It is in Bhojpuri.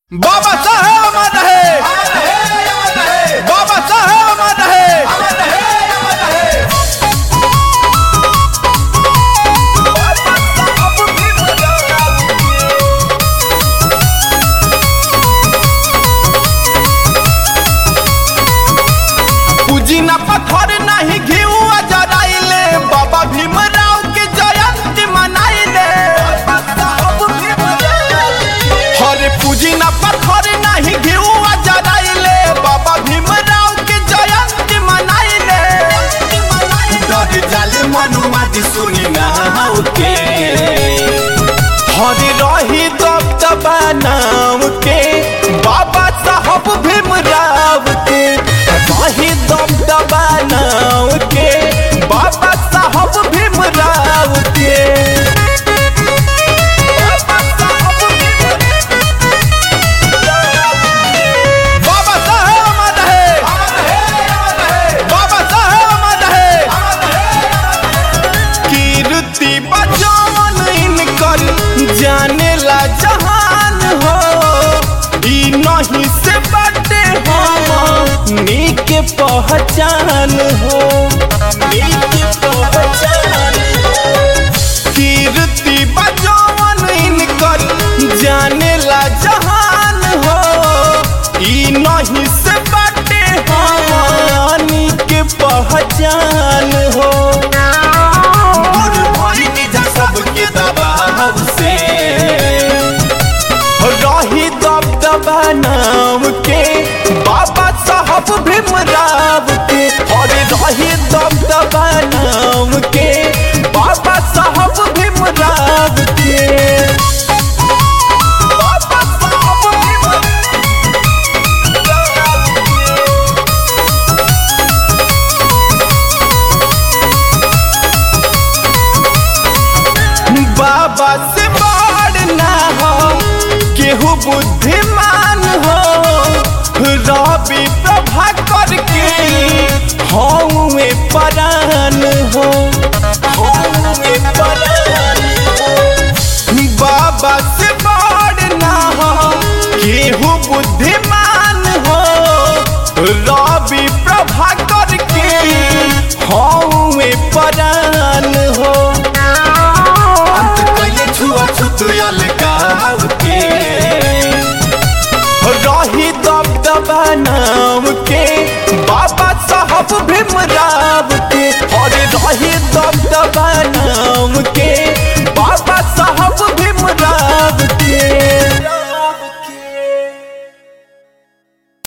बाबा साहेब अमर रहे बाबा साहेब अमर रहे पूजी ना पत्थर नहीं घिउ जराइले बाबा भीमराव के जयंती मनाइले हरे पूजी ना पत्थर नहीं घिउ जराइले बाबा भीमराव के जयंती मनाइले डर जाले मनुआ जी सुनी ना के हरे रही दब दबा नाम के बाबा साहब भीमराव के रही दब दबा नाम के बाबा साहब भीमराव के बाबा साहब बाबा साहेब अमर रहे बाबा साहेब अमर रहे कीर्ति बचावन इनकर जाने ला जहान हो ई नहीं से बटे हम नीक पहचान हो नीक पहचान हो कीर्ति बचावन इनकर जाने ला जहान हो ई नहीं से बटे हानि के पहचान हो और भइनी जा सबके दबाव से रही दब दबा नाम के बाबा साहब भीमराव के और रही दब दबा नाम के बाबा साहब भीमराव के बाबा साहब भीमराव बाबा से बड़ ना हो केहू बुद्धिमान हो रवि प्रभा करके हौवे परान हो हौवे परान हो बाबा से बड़ ना हो केहू बुद्धिमान हो रवि प्रभा करके हौवे परान